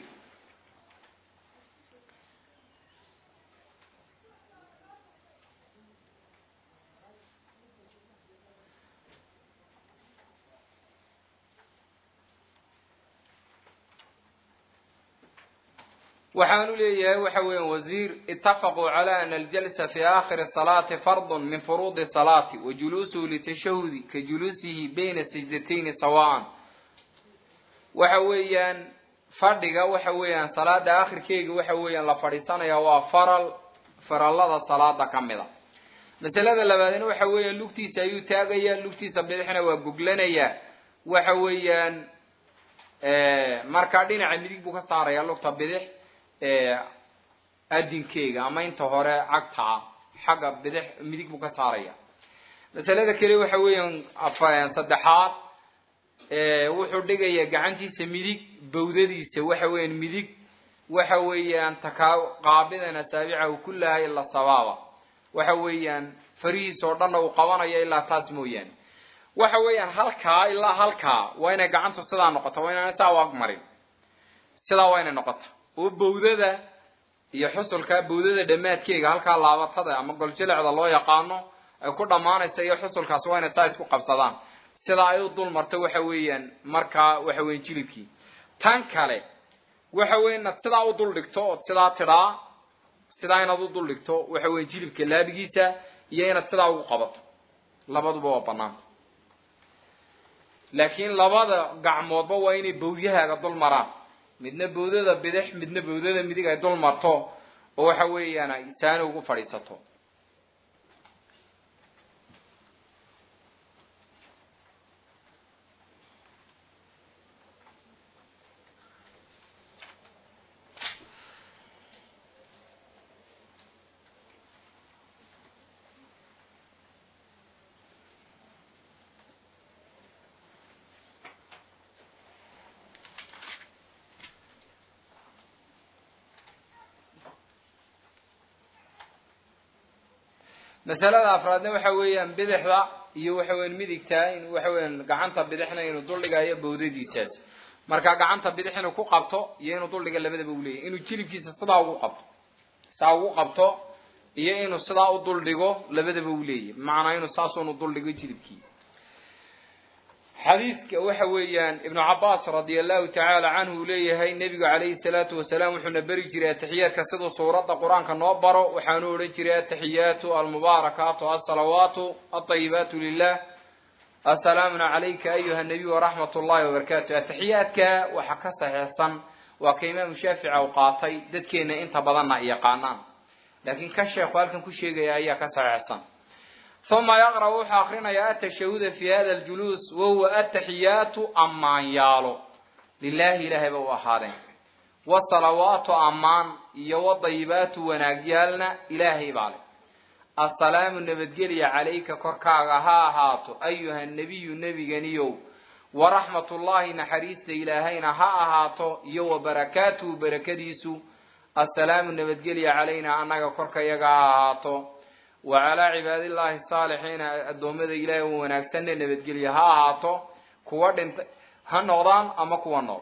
waxaanu leeyahay waxa weeyaan wasiir itafaquu cala ana aljalsa fi aakhiri salaati fardun min furuudi salaati wa juluusuhu litashahudi ka juluusihi bayna sajdatayni sawaan waxa weeyaan fadhiga waxa weeyaan salaada aakhirkeega waxa weeyaan la fadhiisanaya waa faral farallada salaada ka mid a masalada labaadna waxa weeyaan lugtiisa ayuu taagayaa lugtiisa bidixna waa goglanayaa waxa weeyaan marka dhinaca midig buu ka saaraya lugta bidix adinkeyga ama inta hore cagtaa xagga bidix midig buu ka saaraya masalada kale waxa weeyaan saddexaad wuxuu dhigaya gacantiisa midig bawdadiisa waxa weeyaan midig waxa weeyaan takaa qaabidan asaabicahu kullaha ila sabaaba waxa weeyaan farihiisa oo dhanna uu qabanayo ilaa taas mooyaane waxa weeyaan halkaa ilaa halkaa waa inay gacantu sidaa noqoto waa inaan saa u agmarin sidaa waa inay noqota oo bawdada iyo xusulka bawdada dhammaadkeega halkaa laabatada ama goljilecda loo yaqaano ay ku dhammaanaysa iyo xusulkaas waa inay saa isku qabsadaan sidaa ay u dul marto waxa weeyaan markaa waxa weyan jilibkii tan kale waxa weya inaad sidaa u dul dhigto ood sidaa tidhaa sidaa inaad u dul dhigto waxa weya jilibka laabigiisa iyo inaad sidaa ugu qabato labaduba waa banaan laakiin labada gacmoodba waa inay bawdyahaaga dul maraan midna bawdada bidix midna bawdada midig ay dul marto oo waxa weeyaan ay saani ugu fadhiisato masalada afraadna waxa weeyaan bidixda iyo waxa weyan midigta in waxa weyan gacanta bidixna inuu duldhigayo bawdadiisaas marka gacanta bidix inuu ku qabto iyo inuu duldhiga labadaba u leeyahy inuu jilibkiisa sidaa ugu qabto saa ugu qabto iyo inuu sidaa u duldhigo labadaba u leeyahy bimacnaa inuu saasunu duldhigo jilibkii xadiidka waxa weeyaan ibnu cabaas radia allahu tacaala canhu uu leeyahay nebigu calayhi salaatu wasalaam wuxuuna beri jiray atixiyaadka siduu suuradda qur-aanka noo baro waxaanu odhan jiray ataxiyaatu almubaarakaatu alsalawaatu alطayibaatu lilah asalaamuna calayka ayuha nabiy waraxmat ullahi wabarakaatu atixiyaadka waxa ka saxiixsan waa ka imaamu shaafici u qaatay dadkeena inta badanna ay yaqaanaan laakiin ka sheekhu halkan ku sheegaya ayaa ka saxiixsan uma yaqra' wuxuu akrinayaa atashahuda fi hada ljuluus wahuwa ataxiyaatu ammaanyaalo lilahi ilaahay ba u ahaadeen wasalawaatu ammaan iyo wadayibaatu wanaagyaalna ilaahay baa leh assalaamu nabadgelya calayka korkaaga ha ahaato ayuha nebiyu nebiganiyow waraxmat ullahi naxariista ilaahayna ha ahaato iyo wabarakaatuhu barakadiisu assalaamu nabadgelya calayna annaga korkayaga ha ahaato wa calaa cibaadillaahi asaalixiina addoommada ilaahay u wanaagsanne nabadgelya ha ahaato kuwa dhintay ha noqdaan ama kuwa nool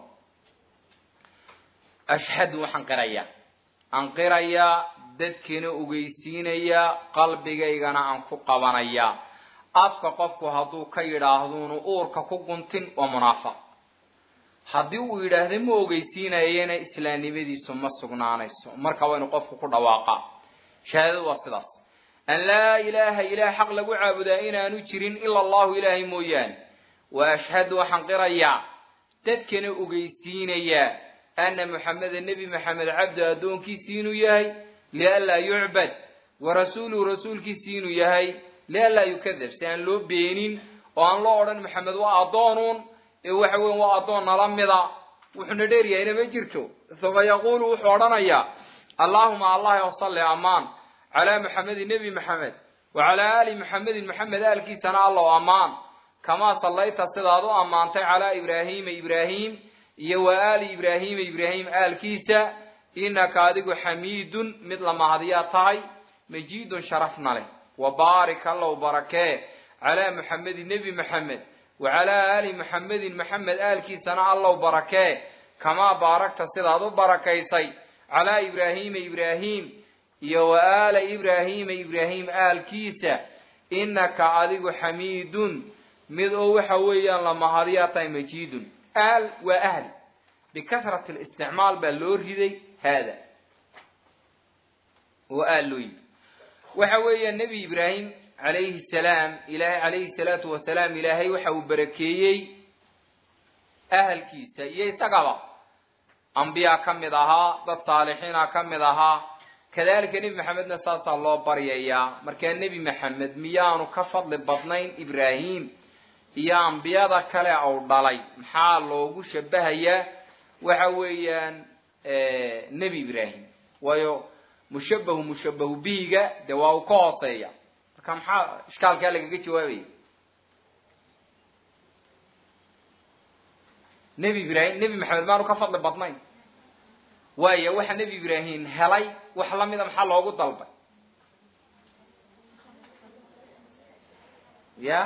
ashhadu waxaan qirayaa aan qirayaa dadkina ogeysiinayaa qalbigaygana aan ku qabanayaa afka qofku hadduu ka yidhaahduunu uurka ku guntin waa munaafiq haddii uu yidhaahda ma ogeysiinayana islaamnimadiisu ma sugnaanayso marka waynu qofku ku dhawaaqaa shahaadadu waa sidaas an laa ilaaha ilaah xaq lagu caabudaa inaanu jirin ila allahu ilaahay mooyaane wa ashhadu waxaan qirayaa dadkana ogeysiinayaa ana muxameda nebi maxamed cabdu addoonkiisii inuu yahay lianlaa yucbad wa rasuuluhu rasuulkiisii inuu yahay lianlaa yukadab si aan loo beenin oo aan loo odhan maxamed waa addoonuun ee waxa weyan waa addoon nala mida wuxuuna dheeryahayna ma jirto uma yaquulu wuxuu odhanayaa allaahuma allah wasalli amaan calaa maxamedin nebi maxamed wa calaa aali maxamedin maxamed aalkiisana allow ammaan kamaa sallayta sidaad u ammaantay calaa ibraahiima ibraahim iyo wa aali ibraahiima ibraahim aalkiisa inaka adigu xamiidun mid la mahadiyaa tahay majiidun sharafna leh wa baarik allow barakee calaa maxamedin nebi maxamed wa calaa aali maxamedin maxamed aalkiisana allow barakee kamaa baaragta sidaad u barakaysay calaa ibraahiima ibraahim iyo wa aala ibraahiima ibraahim aalkiisa inaka adigu xamiidun mid oo waxa weeyaan la mahadiyaa tahay majiidun aal waa ahli bikasrati listicmaal baa loo riday haada oo aal loo yidi waxa weeya nebi ibraahim calayhi salaam ilaahay calayhi salaatu wasalaam ilaahay waxa uu barakeeyey ahalkiisa iyo isagaba ambiyaa ka mid ahaa dad saalixiina ka mid ahaa kadalika nebi maxamedna saasaa loo baryayaa markaa nebi maxamed miyaanu ka fadli badnayn ibraahim iyo ambiyada kale ou dhalay maxaa loogu shabahayaa waxa weeyaan nebi ibraahim waayo mushabahu mushabahu bihiga dee waa uu ka hooseeya marka maxaa ishkaalkaa lagaga jawaabaya nebi ibraahim nebi maxamed maanu ka fadli badnayn waaya waxa nebi ibraahim helay wax lamida maxaa loogu dalbay ya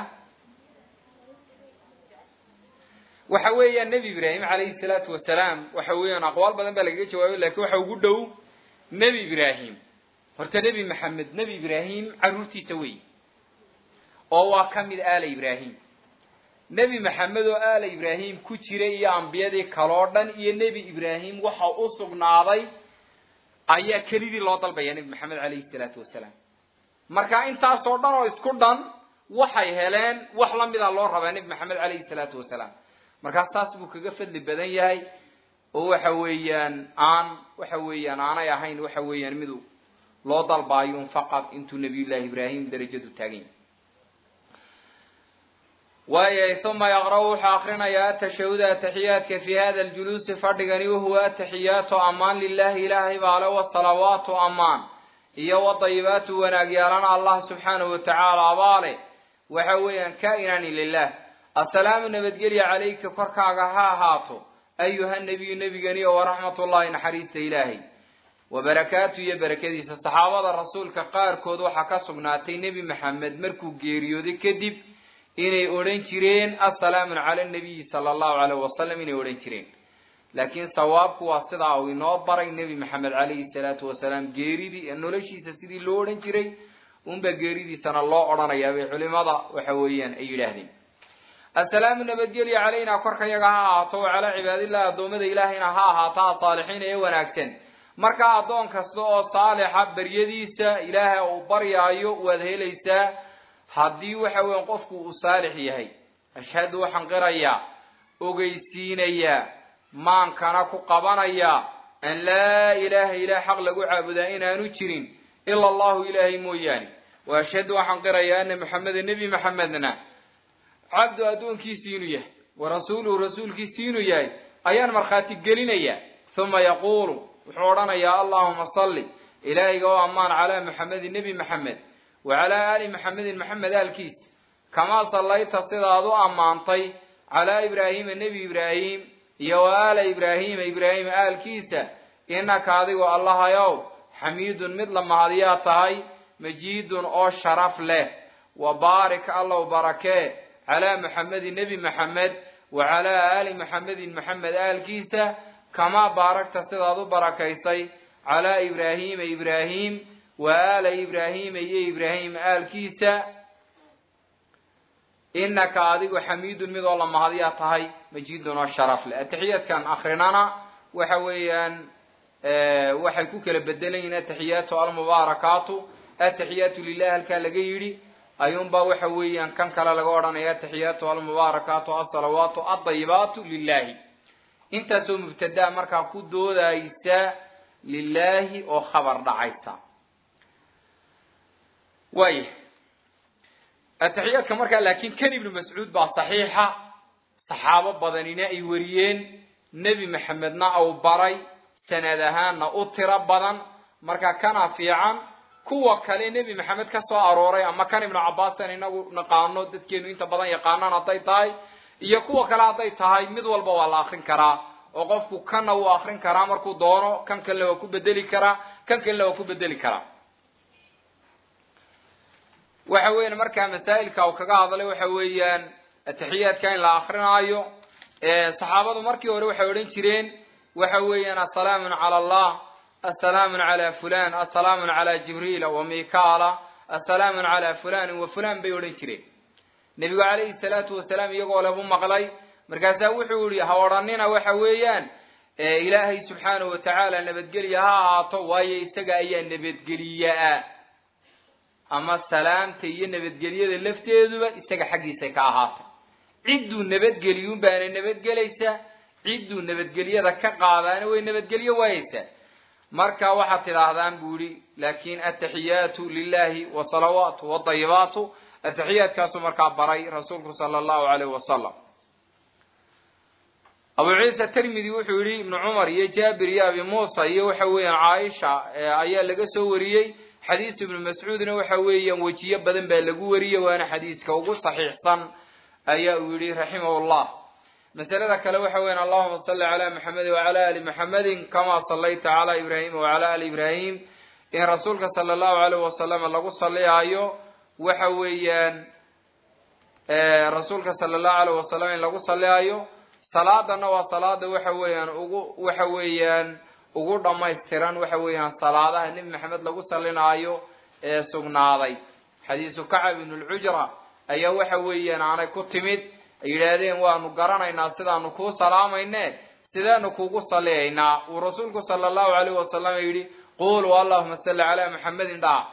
waxa weeyaan nebi ibraahim calayhi salaatu wasalaam waxa weeyaan aqwaal badan baa lagaga jawaabay lakin waxa ugu dhow nebi ibraahim horta nebi maxamed nebi ibraahim carruurtiisa wey oo waa ka mid aala ibraahim nebi maxamed oo aala ibraahim ku jiray iyo ambiyadii kaloo dhan iyo nebi ibraahim waxa u sugnaaday ayaa kelidii loo dalbaya nebi maxamed calayhi salaatu wasalaam marka intaasoo dhan oo isku dhan waxay heleen wax lamida loo rabaa nebi maxamed calayhi salaatu wasalaam markaas taas buu kaga fadli badan yahay oo waxa weeyaan aan waxa weeyaan aanay ahayn waxa weeyaan midu loo dalbaayun faqad intuu nabiyullahi ibraahim darajadu taagan yahay waayay uma yaqra' wuxuu akrinayaa atashahuda ataxiyaadka fi hada ljuluusi fadhigani wahuwa ataxiyaatu amaan lilahi ilaahay baale wasalawaatu amaan iyo wadayibaatu wanaagyaalana allah subxaanahu watacaala abaale waxa weeyaan kainani lilah assalaamu nabadgelya calayka korkaaga ha ahaato ayuha nebiyu nebiganiyo waraxmat ullahi naxariista ilaahay wabarakaatu iyo barakadiisa saxaabada rasuulka qaarkood waxaa ka sugnaatay nebi maxamed markuu geeriyooday kadib inay odhan jireen assalaamu cala nabiyi sala allahu alayh wasalam inay odhan jireen laakiin sawaabku waa sidaa uu inoo baray nebi maxamed calayhi salaatu wasalaam geeridii noloshiisa sidii loo odhan jiray unba geeridiisana loo odhanayaa bay culimada waxa weeyaan ay yidhaahdeen assalaamu nabadgelya calayna korkayaga ha ahaato wa calaa cibaadillahi addoommada ilaahayna ha ahaato asaalixiina ee wanaagsan markaa addoon kasta oo saalixa baryadiisa ilaahay uu baryaayo waad helaysaa haddii waxa weyan qofku uu saalix yahay ashhadu waxaan qirayaa ogeysiinayaa maankana ku qabanayaa an laa ilaaha ilaah xaq lagu caabudaa inaanu jirin ila allahu ilaahay mooyaane wa ashhadu waxaan qirayaa ana maxameda nebi maxamedna cabdu addoonkiisii inuu yahay wa rasuuluhu rasuulkiisii inuu yahay ayaan markhaati gelinayaa uma yaquulu wuxuu odhanayaa allahuma salli ilaahayga oo ammaan calaa maxamedin nebi maxamed wa calaa aali maxamedin maxamed aalkiisa kamaa sallayta sidaad u ammaantay calaa ibraahiima nebi ibraahim iyo wa aala ibraahiima ibraahim aalkiisa innaka adigu allahayow xamiidun mid la mahadiyaa tahay majiidun oo sharaf leh wa baarik allow barakee calaa maxamedin nebi maxamed wa calaa aali maxamedin maxamed aalkiisa kamaa baaragta sidaad u barakaysay calaa ibraahiima ibraahim wa aala ibraahiima iyo ibraahim aalkiisa innaka adigu xamiidun mid oo la mahadiyaa tahay majiidun oo sharaf leh atixiyaadkan akrinana waxa weeyaan waxay ku kala bedelan yihiin ataxiyaatu almubaarakaatu ataxiyaatu lilah halkaa laga yidhi ayuunbaa waxa weeyaan kan kale laga odhanaya ataxiyaatu almubaarakaatu asalawaatu adayibaatu lilahi intaasoo mubtadaa markaa ku doodaysa lilaahi oo khabar dhacaysa waaya ataxiyaadka markaa laakiin kan ibnu mascuud baa saxiixa saxaabo badanina ay wariyeen nebi maxamedna au baray sanad ahaanna u tiro badan marka kana fiican kuwa kale nebi maxamed ka soo arooray ama kan ibnu cabaasan inagu naqaano dadkeenu inta badan yaqaanaan hadday tahay iyo kuwa kale hadday tahay mid walba waa la akrin karaa oo qofku kanna wuu akrin karaa markuu doono kan kalena waa ku bedeli karaa kan kalena waa ku bedeli karaa waxa weeyaan markaa masaa'ilka uu kaga hadlay waxa weeyaan atixiyaadka in la akrinaayo saxaabadu markii hore waxay odhan jireen waxa weeyaan assalaamu cala allah assalaamu cala fulan assalaamu cala jibriila wa mikaala assalaamu cala fulanin wa fulan bay odhan jireen nebigu calayhi salaatu wasalaam iyagoo lebu maqlay markaasaa wuxuu yihi ha odhanina waxa weeyaan ilaahay subxaanahu watacaala nabadgelya ha ahaato waayo isaga ayaa nabadgeliyaa ama salaamta iyo nabadgelyada lafteeduba isaga xaggiisay ka ahaatay cidduu nabadgeliyun baana nabadgelaysa cidduu nabadgelyada ka qaadaana way nabadgelyo waayeysaa marka waxaad tidhaahdaan buu yihi laakin ataxiyaatu lilahi wasalawaatu wadayibaatu atixiyaadkaasuu markaa baray rasuulku sala allahu alayh wasalam abu ciisa tirmidi wuxuu yihi ibnu cumar iyo jaabir iyo abi muusa iyo waxa weeyaan caaisha ayaa laga soo wariyey xadiis ibnu mascuudna waxa weeyaan wejiyo badan baa lagu wariyey waana xadiiska ugu saxiixsan ayaa uu yihi raximah llah masalada kale waxa weyan allahuma salli calaa maxamedin wacala ali maxamedin kamaa sallayta calaa ibraahima wacala ali ibraahim in rasuulka sala allahu alayh wasalam lagu saliyaayo waxa weeyaan rasuulka sala allahu alayh wasalam in lagu saliyaayo salaadana waa salaada waxa weeyaan ugu waxa weeyaan ugu dhamaystiran waxa weeyaan salaadaha nebi maxamed lagu salinaayo ee sugnaaday xadiisu kacab ibn lcujra ayaa waxa weeyaan aanay ku timid ay yidhaahdeen waanu garanaynaa sidaanu kuu salaamayne sidaanu kuugu saliyaynaa uu rasuulku sala allahu alayh wasalam yidhi quluu allahuma salli calaa maxamedin dhaa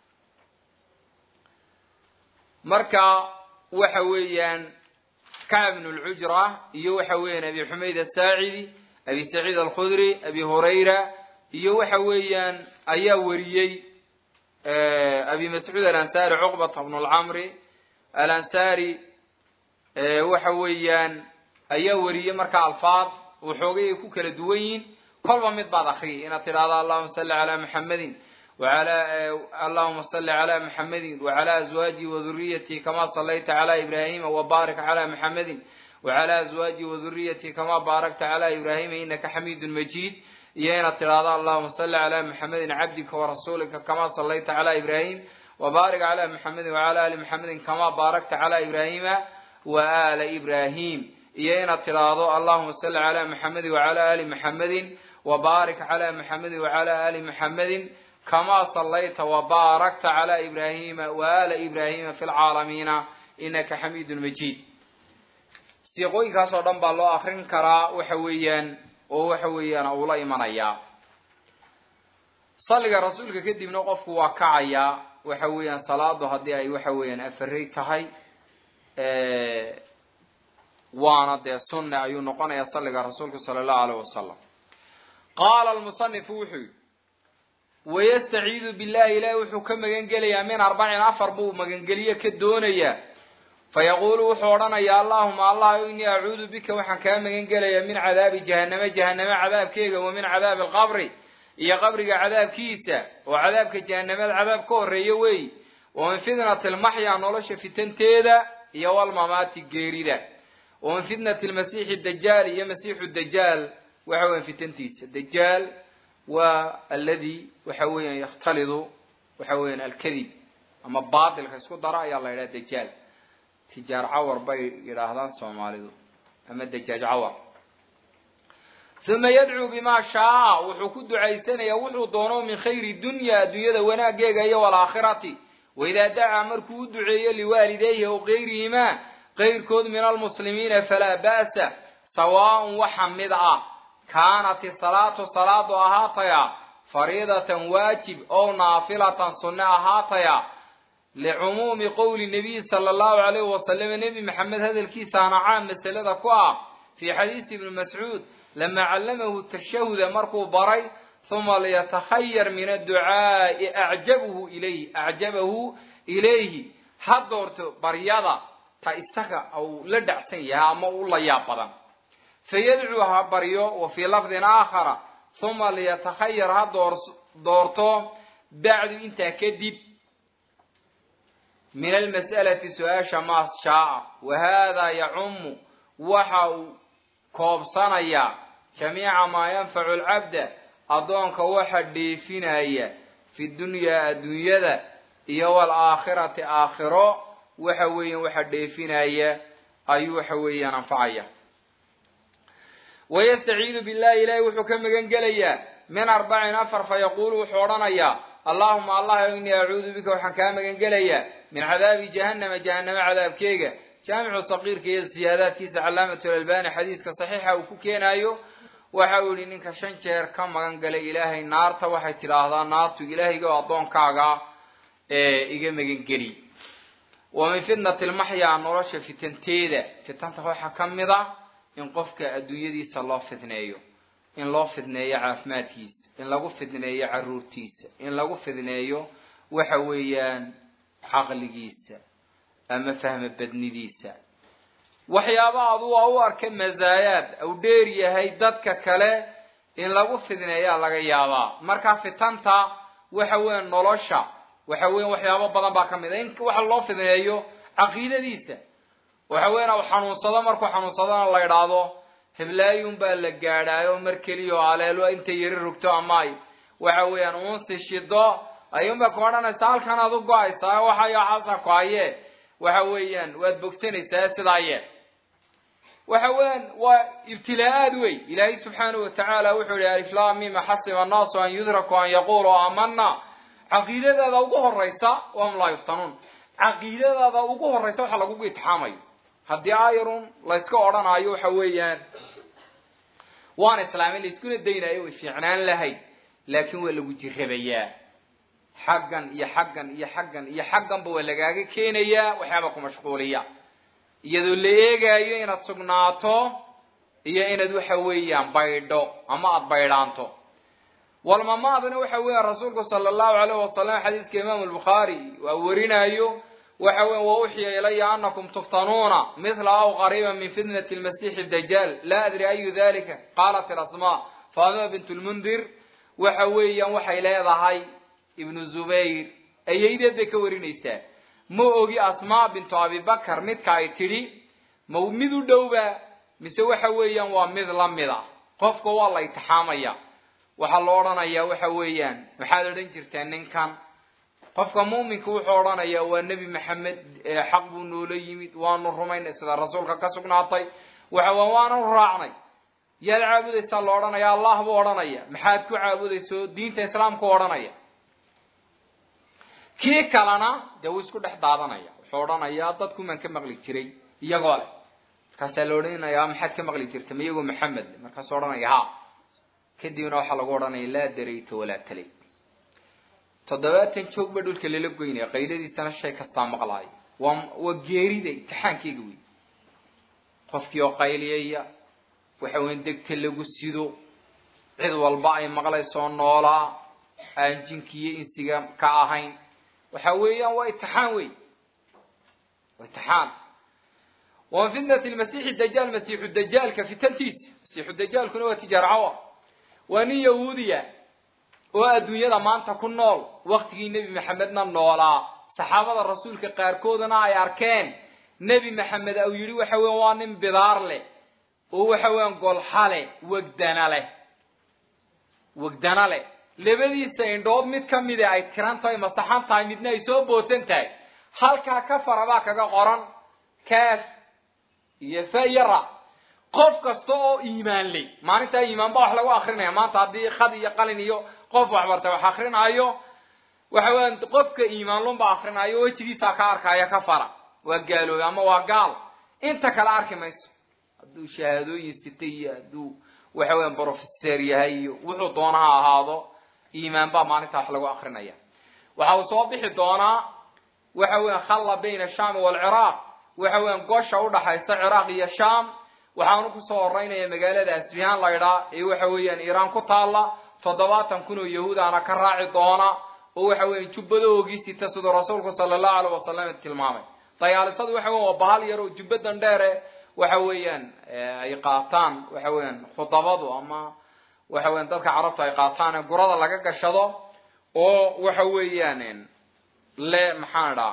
marka waxa weeyaan kacb ibn lcujra iyo waxa weeyaan abi xumayd asaacidi abi saciid alkhudri abi hurayra iyo waxa weeyaan ayaa wariyey abi mascuud alansari cuqbata bnu lcamri alansari waxa weeyaan ayaa wariyey marka alfaad waxoogay ay ku kala duwan yihin kolba mid baad akriyay inaad tidhahdo allahuma salli calaa maxamedin وعلى اللهم صل على محمد وعلى أزواجه وذريته كما صليت على إبراهيم وبارك على محمد وعلى أزواجه وذريته كما باركت على إبراهيم إنك حميد مجيد يا تراضى اللهم صل على محمد عبدك ورسولك كما صليت على إبراهيم وبارك على محمد وعلى آل محمد كما باركت على إبراهيم وآل إبراهيم يا تراضى اللهم صل على محمد وعلى آل محمد وبارك على محمد وعلى آل محمد كما صليت وباركت على إبراهيم وآل إبراهيم في العالمين إنك حميد مجيد siiqooyinkaasoo dhan baa loo akrin karaa waxa weeyaan oo waxa weeyaan uu la imanayaa salliga rasuulka kadibna qofku waa kacayaa waxa weeyaan salaadu haddii ay waxa weeyaan afarey tahay waana dee sunne ayuu noqonayaa salliga rasuulka sala allahu alayh wasalam qaala lmusanifu wuxuu yihi wayastaciidu billahi ilaahi wuxuu ka magan gelayaa min arbacin afar buu magangeliye ka doonayaa fayaquulu wuxuu odhanayaa allahuma allah inii acuudu bika waxaan kaa magan gelayaa min cadaabi jahaname jahaname cadaabkeega wa min cadaabi alqabri iyo qabriga cadaabkiisa oo cadaabka jahanamada cadaab ka horeeya weey wa min fitnati lmaxya nolosha fitanteeda iyo walmamaati geerida wa min fitnati lmasiixi dajaal iyo masiixu dajaal waxa weyan fitantiisa dajaal waa aladi waxa weeyaan yakhtalidu waxa weeyaan alkadib ama baatilka isku dara ayaa la yidhaha dajaal tijaar cawar bay yidhaahdaan soomaalidu ama dajaaj cawar uma yadcuu bima shaaa wuxuu ku ducaysanayaa wuxuu doono min khayri dunya adduunyada wanaageega iyo walaakhirati waidaa dacaa markuu u duceeyo liwaalidayhi aw kayrihima kayrkood min almuslimiina falaa ba'sa sawaaءn waxa mid ah kaanat isalaatu salaadu ahaataya fariidatan waajib ow naafilatan sunne ahaataya licumuumi qowli nabiy sala allahu alayhi wasalam nebi maxamed hadalkiisaana caam masalada ku ah fii xadiisi ibni mascuud lama callamahu tashahuda markuu baray huma liyatakhayar min adducaa'i acjabahu ilayhi acjabahu ilayhi ha doorto baryada ta isaga uu la dhacsan yahay ama u la yaab badan fayadcuu ha baryo wa fii lafdin aakhara huma liyatakhayar ha door doorto bacdu intaa kadib min almas'alati su-aasha maa shaaa wa haadaa yacumu waxa uu koobsanayaa jamiica maa yanfacu alcabda addoonka waxa dheefinaya fi dunyaa adduunyada iyo waalaakhirati aakhiro waxa weeyaan waxa dheefinaya ayuu waxa weeyaan anfacaya wayastaciidu billahi ilaahi wuxuu ka magan gelayaa min arbacin afar fayaquulu wuxuu odhanayaa allahuma allah inii acuudu bika waxaan kaa magan gelayaa min cadaabi jahannama jahaname cadaabkeega jaamicu saqiirka iyo siyaadaadkiisa calaamatu lalbani xadiiska saxiixa uu ku keenaayo waxa uu yihi ninka shan jeer ka magan galay ilaahay naarta waxay tidhaahdaa naartu ilaahayga oo addoonkaaga iga magan geli wa min fitnati lmaxyaa nolosha fitanteeda fitanta waxaa ka mid a in qofka adduunyadiisa loo fidneeyo in loo fidneeyo caafimaadkiisa in lagu fidneeyo caruurtiisa in lagu fidneeyo waxa weeyaan caqligiisa ama fahma badnidiisa waxyaaba adu waa u arka mazaayaad au dheer yahay dadka kale in lagu fidneeyaa laga yaabaa marka fitanta waxa weya nolosha waxa weya waxyaabo badan baa ka mid a in waxa loo fidneeyo caqiidadiisa waxa weyan u xanuunsado markuu xanuunsadona la idhaahdo heblaayun baa la gaadhaayo mar keliya oo aleelo intay yari rogto ama ay waxa weeyaan uunsi shido ayuunbay ku odhanaysa halkan aad u go-aysaa waxayo xasa ku haye waxa weeyaan waad bogsanaysaa sidaa yee waxa weeyaan waa ibtilaa-aad wey ilaahay subxaanahu watacaala wuxuu yihi aliflamima xasiba annaasu an yudraku an yaquluu aamana caqiidadaada ugu horeysa wahum laa yuftanuun caqiidadaada ugu horeysa waxa lagugu itixaamayo haddii ayarun layska odhanaayo waxa weeyaan waan islaamin laiskuna daynayo way fiicnaan lahayd laakiin waa lagu jirabayaa xaggan iyo xaggan iyo xaggan iyo xagganba waa lagaaga keenayaa waxyaaba ku mashquuliya iyadoo la eegaayo inaad sugnaato iyo inaad waxa weeyaan baydho ama aada baydhaanto walmamaadna waxa weeyaan rasuulku sala allahu alayh wasalam xadiiska imaamu albukhaari waa warinaayo waxa weya wauxiya ilaya anakum tuftanuuna mithla aw qariiba min fitnati lmasiixi dajaal laa adri ayu dalika qaalat ilasmaa fatima bint lmundir waxa weeyaan waxay leedahay ibnu zubayr ayaydeed bay ka warinaysaa ma ogi asmaa bintu abibakar midka ay tidhi ma mid u dhowba mise waxa weeyaan waa mid la mid a qofka waa la itixaamaya waxaa la odhanayaa waxa weeyaan maxaad odhan jirtaa ninkan qofka muuminka wuxuu odhanayaa waa nebi maxamed xaq buu noola yimid waanu rumaynay sida rasuulka ka sugnaatay waxa waa waanu raacnay yaad caabudaysaa la odhanaya allah buu odhanaya maxaad ku caabudayso diinta islaamku odhanaya kii kalena dee wuu isku dhex daadanaya wuxuu odhanayaa dadkumaan ka maqli jiray iyagoo leh markaasaa la odhanayaa maxaad ka maqli jirta ma iyagoo maxamed le markaasuu odhanaya ha kadibna waxaa lagu odhanaya laa darayta walaa talayt toddobaatan joog ba dhulka lala goynaya qayladiisana shay kastaa maqlaayo waa waa geerida imtixaankeyga wey qofkii oo qayliyaya waxa weyan degta lagu sido cid walba ay maqlaysoo noolaa aan jinki iyo insiga ka ahayn waxa weeyaan waa itixaan wey waa itixaan wa min fitnati lmasiixi dajaal masiixu dajaalka fitantiisa masiixu dajaalkuna waa tijaarcawa waa nin yahuudiya oo adduunyada maanta ku nool waktigii nebi maxamedna noolaa saxaabada rasuulka qaarkoodana ay arkeen nebi maxamed au yidhi waxa weyan waa nin bidaar leh oo waxa weeyaan golxa leh wegdana leh wegdana leh labadiisa indhood mid ka mida ay tiran tahay masaxan tahay midna ay soo boodsan tahay halkaa ka farabaa kaga qoran kaaf iyo fa iyo ra qof kasta oo iimaan ley maalintaa iimaan baa wax lagu akrinaya maanta haddii khad iyo qalin iyo qof waxbartay wax akrinaayo waxa weeyaan qofka iimaanlunba akrinaayo wejigiisaa ka arkaya ka fara waa gaaloobay ama waa gaal inta kale arki mayso hadduu shahaadooyin sitay iyo hadduu waxa weeyaan brofeser yahay iyo wuxuu doona ha ahaado iimaan baa maalintaa wax lagu akrinaya waxa uu soo bixi doonaa waxa weeyaan khalla bayna ashaami waalciraaq waxa weeyaan gosha udhaxaysa ciraaq iyo shaam waxaanu kusoo horeynaya magaalada asfihaan laydhaa ee waxa weeyaan iiraan ku taalla toddobaatan kun oo yahuudaana ka raaci doona oo waxa weeyaan jubbadahoogii sita siduu rasuulku sala allahu alayh wasalam tilmaamay dayaalisadu waxa weyan waa bahal yar oo jubbadan dheere waxa weeyaan ay qaataan waxa weeyaan khudabadu ama waxa weyan dadka carabtu ay qaataan ee gurada laga gashado oo waxa weeyaan le maxaan idhaa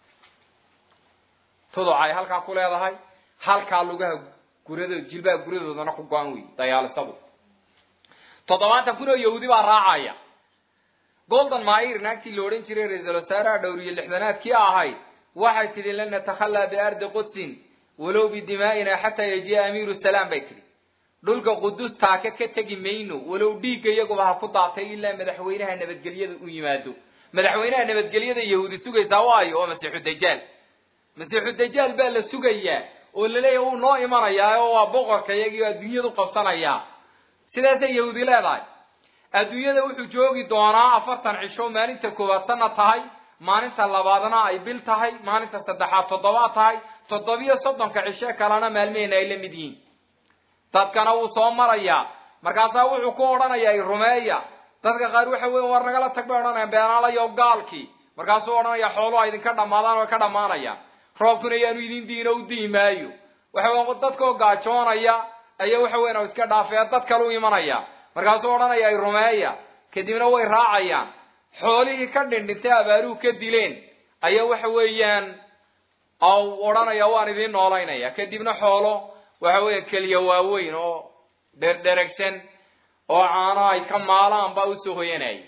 tuduc ay halkaa ku leedahay halkaa lugaha gurado jilbaha guradoodana ku go-an wey dayaalisadu toddobaatan kun oo yahuudi baa raacaya golden mair naagtii la odhan jiray ra-iisal wasaaraha dhowriye lixdanaadkii ahayd waxay tidhi lan natakhalaa biardi qudsin walow bidimaa'ina xataa yajiya amiiru salaam bay tidhi dhulka qudus taaka ka tegi mayno walow dhiigga iyaguba ha ku daatay ilaa madaxweynaha nabadgelyada u yimaado madaxweynaha nabadgelyada yahuudi sugaysaa waayo oo masiixu dajaal masiixu dajaal baa la sugayaa oo laleeyahy uu noo imanayaa oo waa boqorka iyagii oo adduunyadu qabsanayaa sidaasay yahuudi leedahay adduunyada wuxuu joogi doonaa afartan cisho maalinta koowaad sana tahay maalinta labaadna ay bil tahay maalinta saddexaad toddobaad tahay toddobiyo soddonka cishe kalena maalmehena ay la mid yihiin dadkana wuu soo marayaa markaasaa wuxuu ku odhanayaa i rumeeya dadka qaar waxa weya war nagala tag bay odhanayaan beenaalayo gaalkii markaasuu odhanaya xooluha idinka dhamaadaan way ka dhammaanayaan roobkuna yaanu idin diino u dii maayo waxa weyan dadkoo gaajoonaya ayaa waxa weyan iska dhaafaya dad kale u imanaya markaasuu odhanaya ay rumeeya kadibna way raacayaan xoolihii ka dhindhintay abaaruhu ka dileen ayaa waxa weeyaan odhanaya waan idiin noolaynaya kadibna xoolo waxa weya keliya waaweyn oo dherdheragsan oo caano ay ka maalaan baa usoo hoyanaya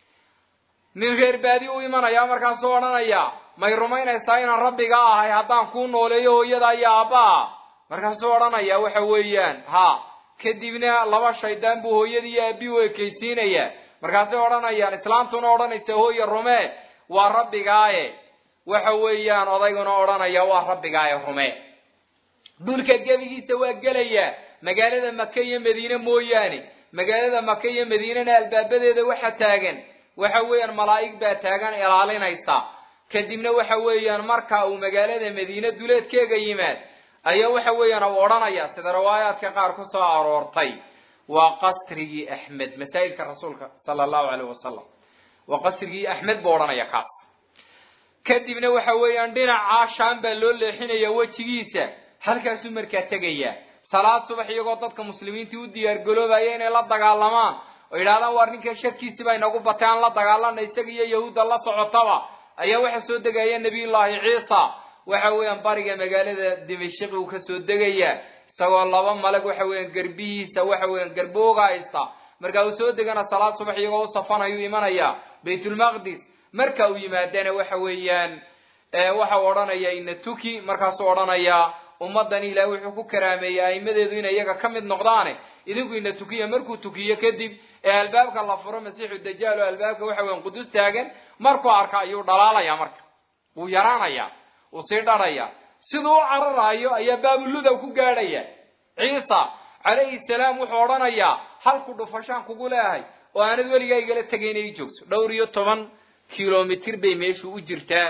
nin reer baadi u imanaya markaasuu odhanaya may rumaynaysaa inaan rabbiga ahay haddaan kuu nooleeyo hooyada iyo aabbaha markaasuu odhanaya waxa weeyaan ha kadibna laba shaydaan buu hooyadii iyo aabbihi u ekaysiinaya markaasay odhanayaan islaantuna odhanaysa hooya rume waa rabbigaaye waxa weeyaan odayguna odhanaya waa rabbigaaye rume dhulka gebigiisa waa gelaya magaalada maka iyo madiine mooyaane magaalada maka iyo madiinena albaabadeeda waxa taagan waxa weeyaan malaa'ig baa taagan ilaalinaysa kadibna waxa weeyaan marka uu magaalada madiine duleedkeega yimaad ayaa waxa weeyaan u odhanaya sida riwaayaadka qaar ku soo aroortay waa qasrigii axmed masaa'ilka rasuulka sala allahu caleyh wasalam waa qasrigii axmed buu odhanaya kaas kadibna waxa weeyaan dhinacaa shaam baa loo leexinaya wejigiisa halkaasuu markaa tegaya salaad subax iyagoo dadka muslimiintii u diyaargaloobaya inay la dagaalamaan oo yidhahdaan waar ninkan sharkiisi baa inagu batay aan la dagaalana isaga iyo yahuudda la socotaba ayaa waxa soo degaya nabiyullaahi ciisa waxa weeyaan bariga magaalada dimashqi uu kasoo degaya isagoo laba malag waxa weeyaan garbihiisa waxa weeyaan garbooga haysta marka uu soo degana salaad subax iyagoo u safanayuu imanaya baytulmaqdis marka uu yimaadana waxa weeyaan waxa uu odhanaya ina tuki markaasuu odhanaya ummaddan ilaah wuxuu ku karaameeyey a'imadeedu inay iyaga ka mid noqdaane idinku ina tukiya markuu tukiyo kadib ee albaabka la furo masiixu dajaal oo albaabka waxa weyan qudus taagan markuu arka ayuu dhalaalaya marka wuu yaraanaya wuu sii dharaya siduu u cararayo ayaa baabuludow ku gaadhaya ciisa calayhi salaam wuxuu odhanayaa halku dhufashaan kugu leehay oo aanad weligaa igala tegay inay joogso dhowr iyo toban kilomitr bay meeshu u jirtaa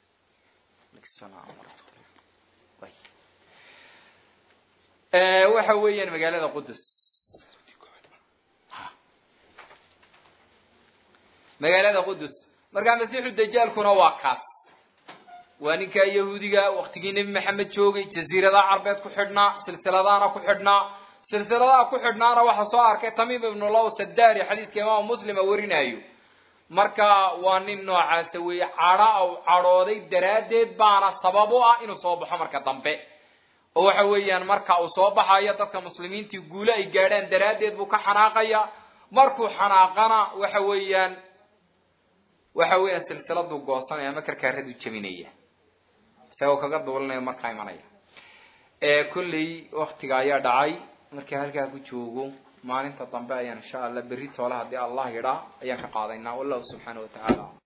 waxa weeyaan magaalada qudus magaalada qudus markaa masiixu dajaalkuna waa kaas waa ninkaa yahuudiga waktigii nebi maxamed joogay jaziiradaha carbeed ku xidhnaa silsiladaana ku xidhnaa silsiladaha ku xidhnaana waxa soo arkay tamiim ibnu law sadari xadiiska imaamu muslima warinayo marka waa nin noocaasa weeye cadha u cadhooday daraaddeed baana sabab u ah inuu soo baxo marka dambe oo waxa weeyaan marka uu soo baxayo dadka muslimiintii guule ay gaadhaan daraaddeed buu ka xanaaqaya markuu xanaaqana waxa weeyaan waxa weeyaan silsiladuu goosanaya ama karkaaradu jebinaya isagoo kaga duulinaya markaa imanaya kolley waktiga ayaa dhacay markii halkaa ku joogo maalinta dambe ayaan insha allah berri toole haddii allah yidhaa ayaan ka qaadaynaa wallahu subxaana wa tacaala